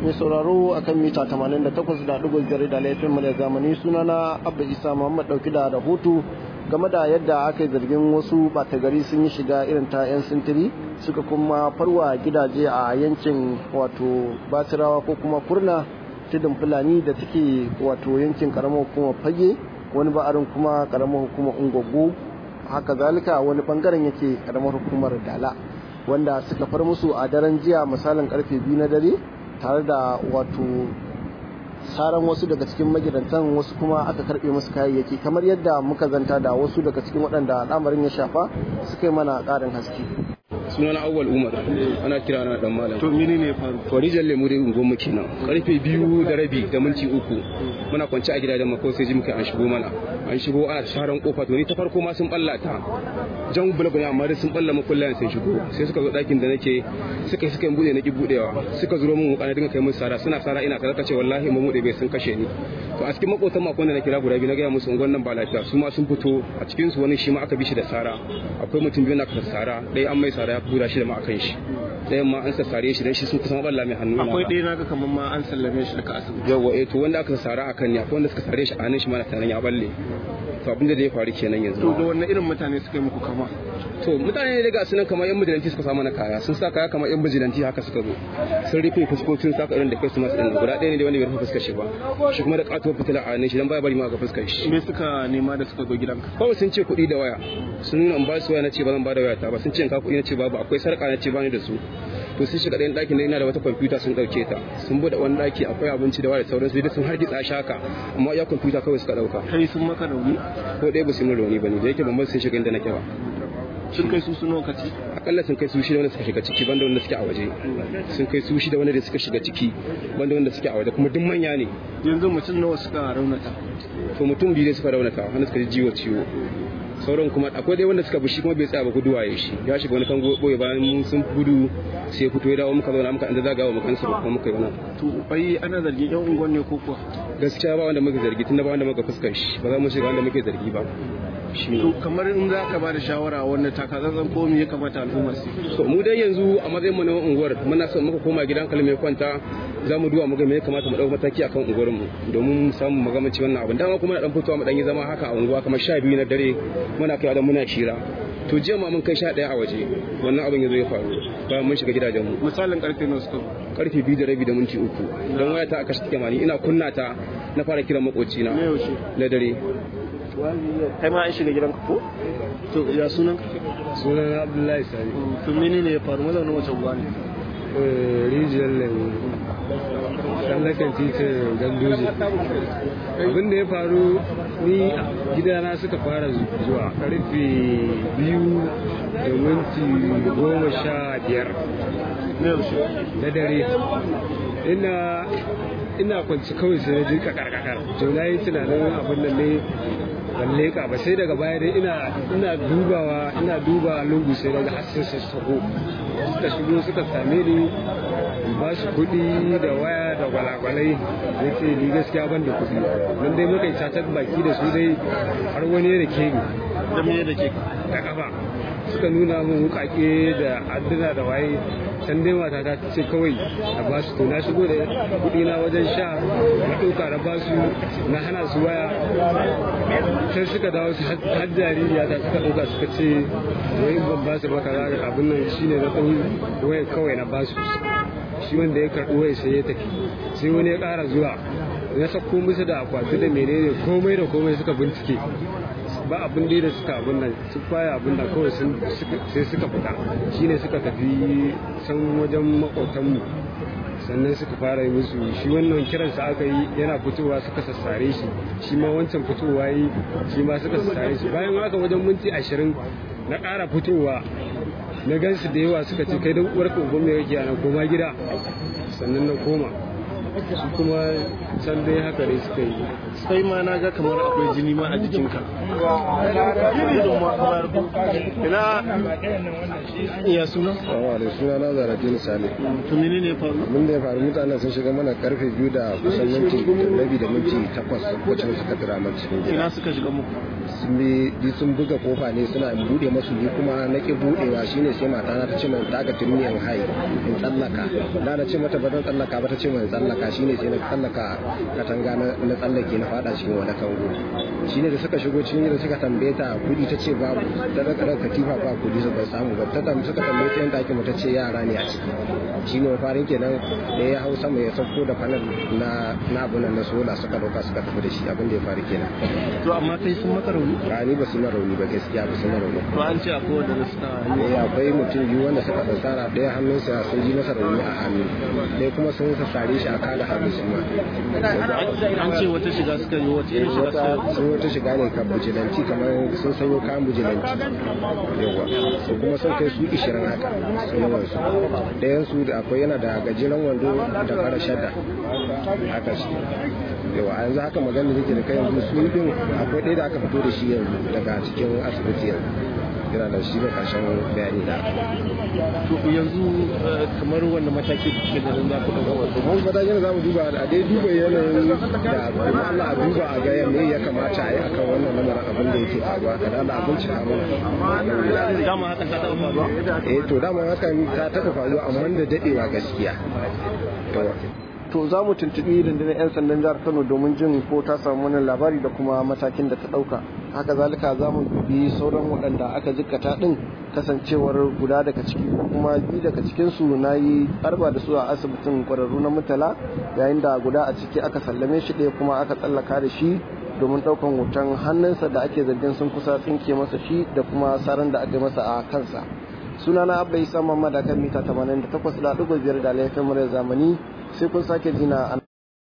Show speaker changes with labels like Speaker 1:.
Speaker 1: mai sauraro akan mita 88.5 da laifin mu da zamani sunana abba isa muhammad dauki da rahoto game da yadda aka yi zargin wasu bata gari sun yi shiga irin ta 'yan sintiri suka kuma farwa gidaje a yankin wato basirawa ko kuma kurna tudun fulani da take wato yankin karamar hukumar fage wani ba'arin kuma karamar hukumar ungogo haka zalika wani bangaren yake karamar hukumar dala wanda suka far musu a daren jiya misalin karfe biyu na dare tare da wato saran wasu daga cikin magidantan wasu kuma aka karbe musu kayayyaki kamar yadda muka zanta da wasu daga cikin waɗanda al'amarin ya shafa suka yi mana ƙarin haske
Speaker 2: sunana awwal umar ana kira na dan malam
Speaker 1: to mini ne faru
Speaker 2: to rijal lemu dai ungon mu kenan karfe biyu da rabi da minti uku muna kwance a gidajen mako sai ji muka an shigo mana an shigo ana sharan kofa to ni ta farko ma sun ballata jan bulbul ne amma dai sun balla makullan sun shigo sai suka zo dakin da nake suka suka bude na ki budewa suka zuro mun wuka na dinga kai musu sara suna sara ina kaza kace wallahi mu bude bai sun kashe ni to a cikin makotan makon da na kira guda biyu na ga musu ungon nan ba lafiya su ma sun fito a cikin su wani shi ma aka bi shi da sara akwai mutum biyu na ka sara dai an mai sara ya buda shi da ma akan shi ɗayan ma an sassare shi dan shi sun kusan balla mai hannu
Speaker 1: akwai ɗaya naga kamar ma an sallame shi daga asibiti
Speaker 2: yawa eh to wanda aka sassara akan ne akwai wanda suka sare shi a hannun shi ma na tanan ya balle to abin da ya faru kenan yanzu
Speaker 1: to da wannan irin mutane suka yi muku kama
Speaker 2: to mutane ne daga sunan kamar yan bijilanti suka samu na kaya sun sa kaya kamar yan bijilanti haka suka zo sun rufe fuskokin saka irin da kai su masu ɗin guda ɗaya ne da wanda bai rufe fuskar shi ba shi kuma da ƙatuwar fitila a hannun shi dan baya bari ma ga fuskar shi
Speaker 1: me suka nema da suka zo gidanka
Speaker 2: kawai sun ce kuɗi da waya sun nuna in ba su waya na ce ba zan ba da waya ta ba sun ce in ka kuɗi na ce babu akwai sarƙa na ce ba ni da su to sun shiga ɗayan ɗakin da ina da wata kwamfuta sun ɗauke ta sun buɗe wani ɗaki akwai abinci da waya da sauransu da sun hargitsa shi haka amma iya kwamfuta kawai suka ɗauka
Speaker 1: kai sun maka rauni
Speaker 2: ko ɗaya ba su yi min rauni ba ne da yake ban sun shiga inda nake ba
Speaker 1: sun kai su su lokaci
Speaker 2: akalla sun kai su shida wanda suka shiga ciki banda wanda suke a waje sun kai su shida wanda da suka shiga ciki banda wanda suke a waje kuma duk manya ne
Speaker 1: yanzu mutum nawa suka raunata
Speaker 2: to mutum biyu ne suka raunata wanda suka ji jiwo ciwo sauran kuma akwai dai wanda suka bushi kuma bai tsaya ba guduwa ya shi ya shiga wani kango boye bayan mun sun gudu sai fito ya dawo muka zauna muka inda zagawa muka kansa kuma muka yi wannan
Speaker 1: to bai ana zargin yan unguwan ne ko kuwa
Speaker 2: gaskiya ba wanda muka zargi tunda ba wanda muka fuskar shi ba za mu shiga wanda muke zargi ba
Speaker 1: to kamar in za ka ba da shawara wanda takatsantsan ko me ya kamata al'umma su
Speaker 2: to mu dai yanzu a matsayin mu na unguwar muna son muka koma gidan kalme kwanta za mu duba mu ga me ya kamata mu dauka mataki akan unguwar mu domin mu samu magamanci wannan abin dama kuma na dan fitowa mu dan yi zama haka a unguwa kamar sha biyu na dare muna kai da muna shira to jiya ma mun kai sha ɗaya a waje wannan abin ya zo ya faru bayan mun shiga gidajen mu
Speaker 1: misalin karfe nawa suka
Speaker 2: karfe biyu da rabi da minti uku don waya ta aka shi mani ina kunna ta na fara kiran makoci na na dare
Speaker 1: kai ma an shiga gidanka ko to ya sunan ka
Speaker 3: sunan abdullahi sani
Speaker 1: to menene ya faru mazaunin wace uwa ne
Speaker 3: rijiyar lemu tsallakan titin gandoji abin da ya faru ni gidana suka fara zuwa karfe biyu da minti goma sha biyar na dare ina ina kwanci kawai sai na ji kakar to na yi tunanin abin nan ne ban leƙa ba sai daga baya dai ina ina dubawa ina duba lungu sai daga hasken sassako suka shigo suka same ni ba su kuɗi da waya da gwalagwalai ya ce ni gaskiya ban da kuɗi don dai muka yi cacar baki da su dai har wani da ke ni
Speaker 1: da me da ke
Speaker 3: da kafa suka nuna min wukake da adduna da waye can dai mata ta ce kawai a ba su to na shigo da kuɗi na wajen sha na ɗauka na ba su na hana su waya sai suka dawo su har jaririya ta suka ɗauka suka ce wai ban ba su ba kaza da abin nan shine na ɗau waya kawai na ba su shi wanda ya karɓi waya sai ya tafi sai wani ya ƙara zuwa ya sako musu da akwati da menene komai da komai suka bincike ba abin da suka abin nan su baya abin da kawai sai suka fita shine suka tafi can wajen makotanmu sannan suka fara yi musu shi wannan kiransa aka yi yana fitowa suka sassare shi shi ma wancan fitowa yi shi ma suka sassare shi bayan haka wajen minti ashirin na ƙara fitowa na gansu da yawa suka ce kai don uwar kogon mai yake ana koma gida sannan na koma su kuma can dai haka ne suka yi
Speaker 1: sai ma na ga kamar akwai jini ma a jikinka ina iya suna
Speaker 4: Awa da suna na Zaratin Sale.
Speaker 1: to mene ne faru
Speaker 4: Abin da ya faru mutanen sun shiga mana karfe biyu da kusan minti rabi da minti takwas lokacin suka tura mana cikin gida.
Speaker 1: ina suka shiga muku
Speaker 4: sun buga kofa ne suna bude masu ni kuma na ki budewa shine sai mata na ta ce min ta ga turmiyan hai in tsallaka na na ce mata ba zan tsallaka ba ta ce min tsallaka shine sai na tsallaka katanga na tsallake na fada cikin wani kango shine da suka shigo cikin da suka tambaye ta kudi ta ce babu ta raka raka katifa ba kudi su bai samu ba ta suka tambaye ta yanda ake mu ta ce yara ne a ciki shine mafarin kenan da ya hau sama ya sauko da fanal na na abunan na sola suka dauka suka tafi da shi abin da ya faru kenan
Speaker 1: to amma kai sun maka rauni
Speaker 4: ba ni ba su na rauni ba gaskiya ba su na rauni
Speaker 1: to an ce akwai wanda suka
Speaker 4: eh akwai mutum biyu wanda suka tsara ɗaya hannunsa sun ji masa rauni a hannu ɗaya kuma sun sare shi a kada hannu su ma
Speaker 1: an ce wata shiga suka yi wata irin shiga suka
Speaker 4: sun wata shiga ne kan bujilanci kamar sun sanyo kayan bujilanci yawa su kuma sun kai su ishirin haka su yawan su ɗayan su da akwai yana da gajeren wando da fara shadda haka shi yawa a yanzu haka magana da da kai yanzu su din akwai ɗaya da aka fito da shi yanzu daga cikin asibiti yanzu yana da shi da ƙarshen bayani da
Speaker 1: to yanzu kamar wanda mataki ke da za ku ɗauka wasu
Speaker 4: mun matakin za mu duba a dai duba yanayin da kuma Allah a duba a ga me ya kamata a yi akan wannan lamarin abin da yake faruwa da Allah a bincika mana
Speaker 1: dama hakan ta taɓa faruwa
Speaker 4: eh to dama hakan ta taɓa faruwa amma da dadewa gaskiya
Speaker 1: to za mu tuntuɓi rundunar 'yan sandan jihar kano domin jin ko ta samu wannan labari da kuma matakin da ta ɗauka haka zalika za mu dubi sauran waɗanda aka jikkata ɗin kasancewar guda daga ciki ko kuma biyu daga cikinsu na yi arba da su a asibitin ƙwararru na mutala yayin da guda a ciki aka sallame shi ɗaya kuma aka tsallaka da shi domin ɗaukan hoton hannunsa da ake zargin sun kusa tsinke masa shi da kuma saran da aka yi masa a kansa sunana abba isa mamman da kan mita 88.5 da laifin murar zamani sai kun sake jina